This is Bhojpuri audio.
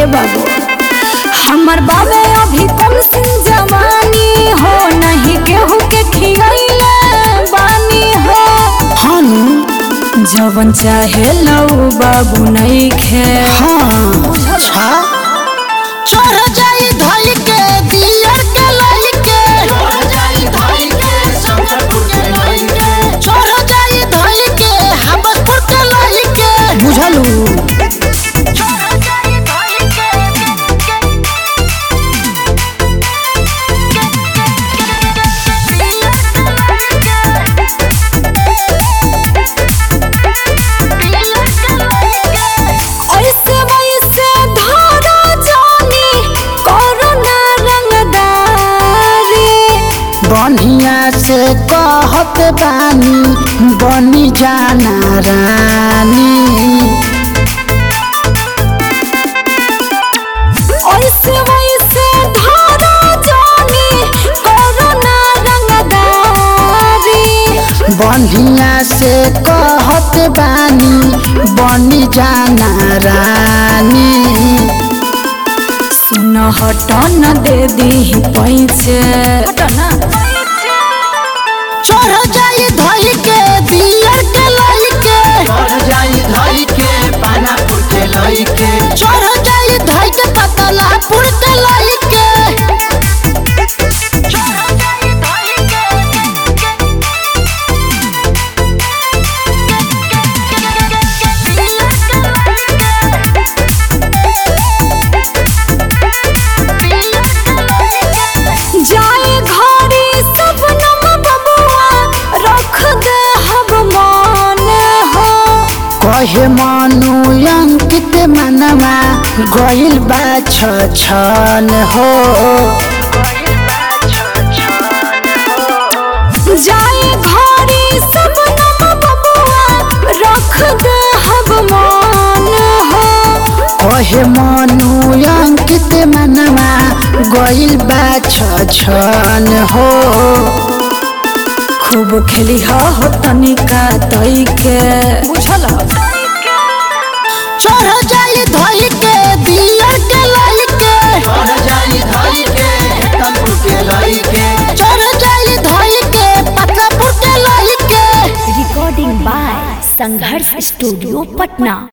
बाबू हमर बाबे अभी कम सिन जवानी हो नहीं केहू के खियैले बानी हो हनु जवन चाहे लऊ बाबू नहीं खे हाँ अच्छा चढ़ जाई धई के दियर के लई के चढ़ जाई धई के हमपुर के लई के बुझलू ऐसे वैसे धारा जानी कोरोना रंगदारी बढ़िया से कहत बानी बनी जाना रानी ऐसे वैसे धारा जानी कोरोना रंगदारी बढ़िया से कहत बानी बनी जाना रानी सुन हट न दे दी पैसे चढ़ जाई धई के दियर के लई के चढ़ जाई धई के पानापुर के लई के चढ़ जाई धई के पतलापुर के लई के जाए घरे सब नम बबुआ रख दे हब मान हो कहे मनु अंकित मनवा गइल बा छन हो जाए घरे सब नम बबुआ रख दे हब मान हो कहे मनु अंकित मनवा गइल बा छन हो खूब खेली हो तनिका तई के बुझल चढ़ जाई धई के दियर के लई के चढ़ जाई धई के तनपुर के लई के चढ़ जाई धई के पतलापुर के लई के recording by Sangharsh studio Patna